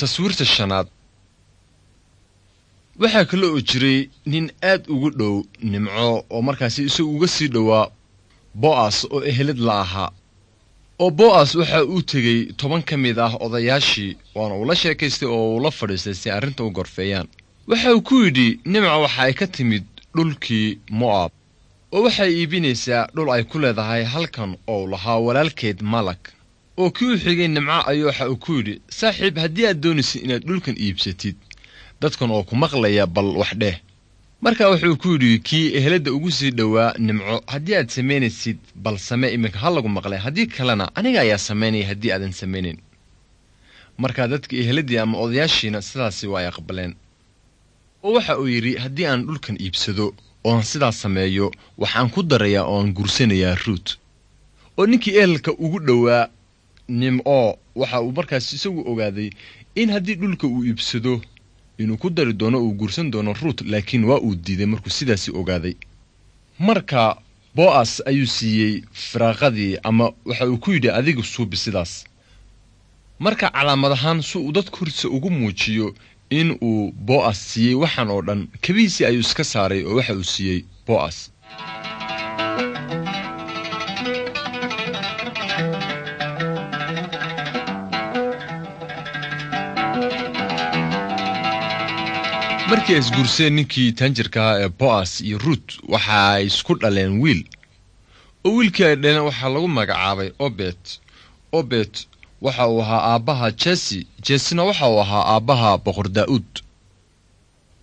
taswiirta shanaad waxaa kale oo jiray nin aad ugu dhow nimco oo markaasi isagu uga sii dhowaa bo'as oo ehelad la ahaa oo bo'as waxa uu tegey toban ka mid ah odayaashii waana uu la sheekaystay oo uu la fadhiistay si arrinta u gorfeeyaan waxa uu ku yidhi nimca waxa ay ka timid dhulkii mo'ab oo waxay iibinaysaa dhul ay ku leedahay halkan oo lahaa walaalkeed malag oo kii u xigay nimco ayuu waxa uu ku yidhi saaxiib haddii aad doonaysid inaad dhulkan iibsatid dadkan oo ku maqlaya bal wax dheh markaa wuxuu ku yidhi kii eheladda ugu sii dhowaa nimco haddii aad samaynaysid bal same iminka ha lagu maqlay haddii kalena aniga ayaa samaynaya haddii aadan samaynayn markaa dadka eheladdii ama odayaashiina sidaasi waa ay aqbaleen oo waxa uu yidhi haddii aan dhulkan iibsado ooan sidaas sameeyo waxaan ku darayaa oo aan gursanayaa ruut oo ninkii ehelka ugu dhowaa nimco waxa uu markaas isagu ogaaday in haddii dhulka uu iibsado inuu ku dari doono uu guursan doono ruut laakiin waa uu diiday markuu sidaasi ogaaday marka bo'as ayuu siiyey firaaqadii ama waxa uu ku yidhi adiga suubi sidaas marka calaamad ahaan si uu dadka hortiisa ugu muujiyo in uu bo'as siiyey waxaan oo dhan kabihiisii ayuu iska saaray oo waxa uu siiyey bo'as markii ay isguurseen ninkii taanjirka ahaa ee bo'as iyo ruut waxa ay isku dhaleen wiil oo wiilkii ay dhaleen waxaa lagu magacaabay obet obet waxa uu ahaa aabbaha jesi jesina waxa uu ahaa aabbaha boqor daa'uud